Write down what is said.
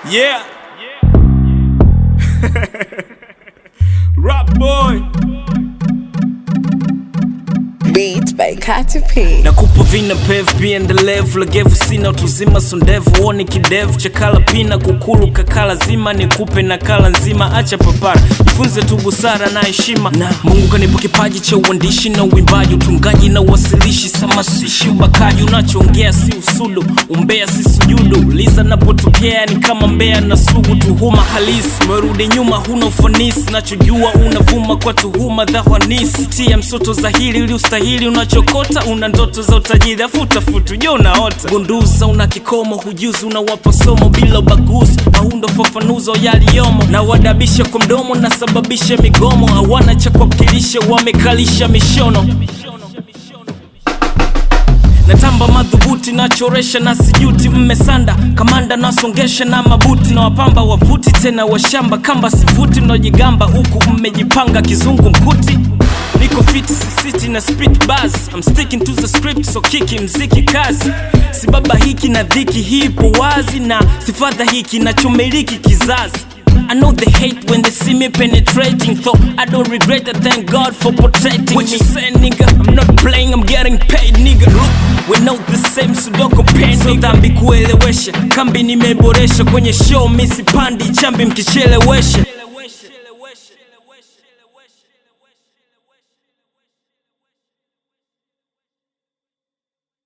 Yeah. Rap boy. Beats by Katy P. nakupa vina pev pia endelevu legevu sina utuzima sondevu uoni kidevu chakala pina kukulu kakala zima nikupe nakala nzima acha papara jifunze tu busara na heshima na mungu kanipa kipaji cha uandishi na uimbaji utungaji na uwasilishi samasishi ubakaji unachoongea si usudu umbea si sujudu liza napotokea ni kama mbea na sugu tuhuma halisi merudi nyuma huna ufanisi nachojua unavuma kwa tuhuma dhahanisi tia msoto zahiri ili ustahili unachokota una ndoto za utajiri afutafutu jo unaota gunduza una kikomo hujuzi unawapa somo bila ubaguzi maundo fafanuzo yaliyomo na wadabisha kwa mdomo nasababisha migomo hawana cha kuwakilisha wamekalisha mishono natamba madhubuti nachoresha na sijuti mmesanda kamanda nasongesha na mabuti na wapamba wavuti tena washamba kamba sivuti mnaojigamba huku mmejipanga kizungu mkuti niko fiti sisiti na spit bars I'm sticking to the script so kiki mziki kazi sibaba hiki na dhiki hii ipo wazi na sifadha hiki nachomiliki kizazi I know they hate when they see me penetrating So I don't regret it, thank God for protecting what me you say nigga, I'm not playing, I'm getting paid nigga Look, we know the same so don't compare So dhambi kuelewesha, kambi nimeboresha Kwenye show misi pandi, chambi mkichelewesha